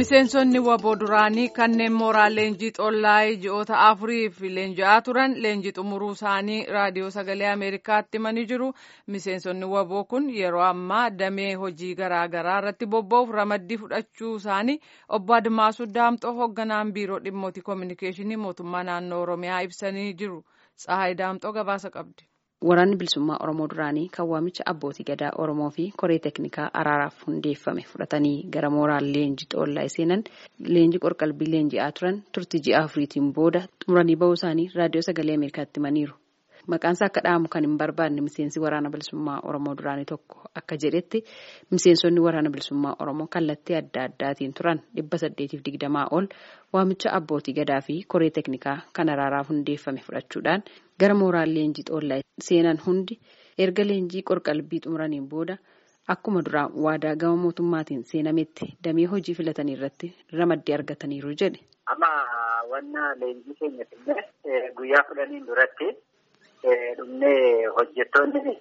Miseensonni waboo duraanii kanneen mooraa leenjii xollaa'ee ji'oota afuriif leenji'aa turan leenjii xumuruu isaanii raadiyoo sagalee Ameerikaatti himanii jiru. Miseensonni waboo kun yeroo ammaa damee hojii garaa garaa irratti bobba'uuf ramaddii fudhachuu isaanii obbo Admaasuu Daamxoo hoogganaan biiroo dhimmoota koominikeeshinii mootummaa naannoo Oromiyaa ibsanii jiru. Tsahaay Daamxoo gabaasa qabdi. Waraanni bilisummaa Oromoo duraanii kan waamicha abbootii gadaa Oromoo fi koree teknikaa araaraaf hundeeffame fudhatanii gara mooraa leenjii xoollaa seenan leenjii qorqalbii leenji'aa turan turtii ji'a afuriitiin booda xumuranii bahuu isaanii raadiyoo sagalee Ameerikaatti himaniiru. Maqaansaa akka dhaamu kan hin barbaanne miseensi waraana bilisummaa Oromoo duraanii tokko akka jedhetti miseensonni waraana bilisummaa Oromoo kallattii adda addaatiin turan dhibba saddeetiif digdamaa ol waamicha abbootii gadaa fi koree teknikaa kan araaraaf hundeeffame fudhachuudhaan gara mooraa leenjii xoollaa seenan hundi erga leenjii qorqalbii xumuraniin booda akkuma duraa waadaa gama mootummaatiin seenametti damee hojii filatanii irratti ramaddii argataniiru jedhe. Amma wanna leenjii keenya finne guyyaa fudhaniin duratti dhumnee hojjettoonni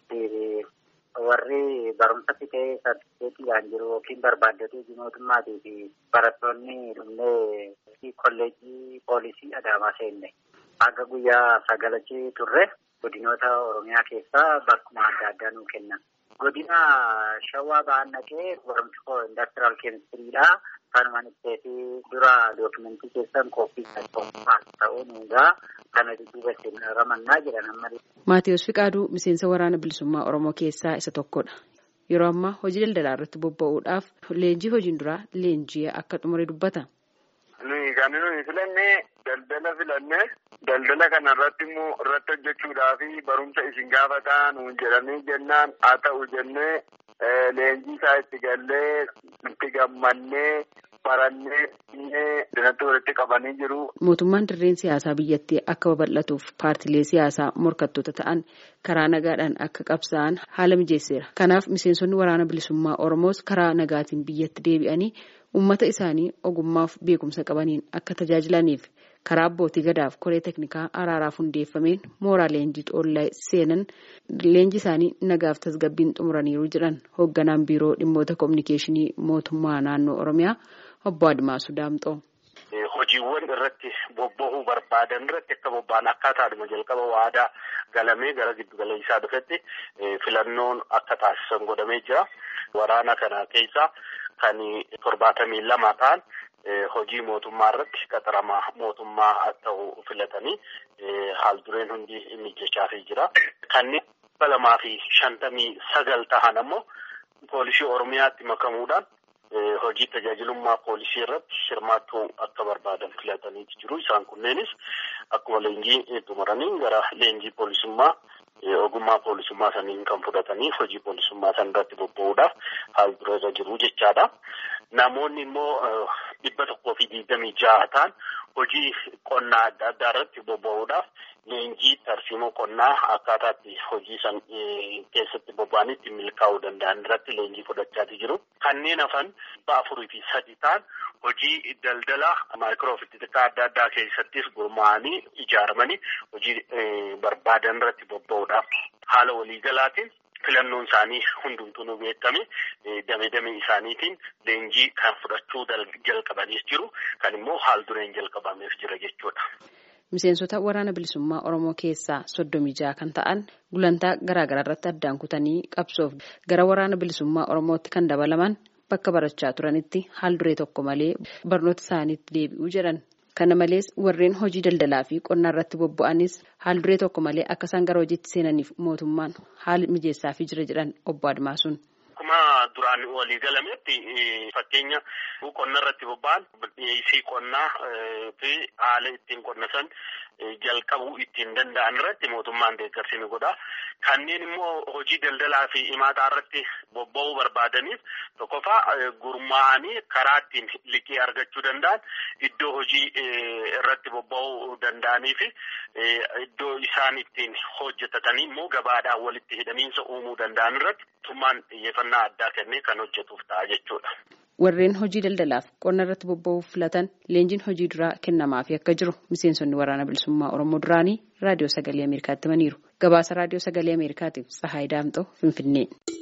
warri barumsa fixee sartifikeetiidhaan jiru yookiin barbaaddatee mootummaatii fi barattoonni dhumnee kolleejjii poolisii Adaamaa seenne. Akka guyyaa sagalachi turre godinoota Oromiyaa keessaa bakkuma adda addaa nuu kennan. Godina Shawaa ba'aan naqee barumsi koo indastiraal keemistiriidha. Kanuma itti dura dookimentii keessan kooppii ta'uun egaa kana dudduuba ittiin ramannaa jedhan amma. Maatiyus Fiqaaduu miseensa waraana bilisummaa Oromoo keessaa isa tokkodha. Yeroo ammaa hojii daldalaa irratti bobba'uudhaaf leenjii hojiin duraa leenjii akka xumure dubbata. Nuyi kan nuyi filannee daldala filannee daldala kana irratti immoo irratti hojjechuudhaa fi barumsa isin gaafataa nuun jedhamee jennaan haa ta'u jennee leenjii isaa itti gallee itti gammannee barannee dinatti walitti qabanii jiru. Mootummaan dirreen siyaasaa biyyattii akka babal'atuuf paartilee siyaasaa morkattoota ta'an karaa nagaadhaan akka qabsaa'an haala mijeesseera. Kanaaf miseensonni waraana bilisummaa Oromoos karaa nagaatiin biyyatti deebi'anii uummata isaanii ogummaaf beekumsa qabaniin akka tajaajilaniif karaa abbootii gadaaf koree teknikaa araaraaf hundeeffameen mooraa leenjii xoollaa seenan leenji isaanii nagaaf tasgabbiin xumuraniiru jedhan hoogganaan biiroo dhimmoota koominikeeshinii mootummaa naannoo Oromiyaa obbo Admaasuu Daamxoo. Hojiiwwan irratti bobba'uu barbaadan irratti akka bobba'an akkaataadhuma jalqaba waadaa galamee gara giddu galeessaa dhufetti filannoon akka taasisan godhamee jira. Waraana kana keessa kan torbaatamii lama ta'an hojii mootummaa irratti qaxaramaa mootummaa ta'u filatanii haal dureen hundi mijachaafii jira. Kanneen dhibba lamaa fi shantamii sagal ta'an ammoo poolisii Oromiyaatti makamuudhaan hojii tajaajilummaa poolisii irratti hirmaachuu akka barbaadan filataniiti jiru. Isaan kunneenis akkuma leenjii xumuranii gara leenjii poolisummaa ogummaa poolisummaa saniin kan fudhatanii hojii poolisummaa san irratti bobba'uudhaaf haal dura irra jiru jechaadha. Namoonni immoo dhibba tokkoo fi digdamii ja'a ta'an hojii qonnaa adda addaa irratti bobba'uudhaaf leenjii tarsiimoo qonnaa akkaataatti hojii san keessatti bobba'anitti milkaa'uu danda'an irratti leenjii fudhachaa jiru. Kanneen hafan dhibba afurii fi sadi ta'an hojii daldala maayikiroofitika adda addaa keessattis gurmaa'anii ijaaramanii hojii barbaadan irratti bobba'uudhaaf haala waliigalaatiin filannoon isaanii hundumtuu nu beekame dame dame isaaniitiin leenjii kan fudhachuu jalqabaniis jiru kan immoo haal dureen jalqabameef jira jechuudha. Miseensota waraana bilisummaa Oromoo keessaa soddomii jaha kan ta'an gulantaa garaagaraa irratti addaan kutanii qabsoof gara waraana bilisummaa Oromootti kan dabalaman bakka barachaa turanitti haal duree tokko malee barnoota isaaniitti deebi'uu jedhan. Kana malees warreen hojii daldalaa fi qonnaa irratti bobba'anis haal duree tokko malee akka isaan gara hojiitti seenaniif mootummaan haala mijeessaafii jira jedhan obbo Admaasuun. Akkuma duraan walii galametti fakkeenya qonna irratti bobba'an dhiyeessii qonnaa fi haala ittiin qonna san jalqabuu ittiin danda'an irratti mootummaan deeggarsi ni godha. Kanneen immoo hojii daldalaa fi imaataa irratti bobba'uu barbaadaniif tokkoffaa gurmaa'anii karaa ittiin liqii argachuu danda'an iddoo hojii irratti bobba'uu danda'anii fi iddoo isaan ittiin hojjetatanii immoo gabaadhaan walitti hidhamiinsa uumuu danda'an irratti mootummaan xiyyeeffannaa addaa kennee kan hojjetuuf ta'a jechuudha. Warreen hojii daldalaaf qonna irratti bobba'uuf filatan leenjiin hojii duraa kennamaafii akka jiru miseensonni waraana bilisummaa Oromoo duraanii raadiyoo sagalee Ameerikaatti himaniiru. Gabaasa raadiyoo sagalee Ameerikaatiif Tsahaay Daamxoo Finfinnee.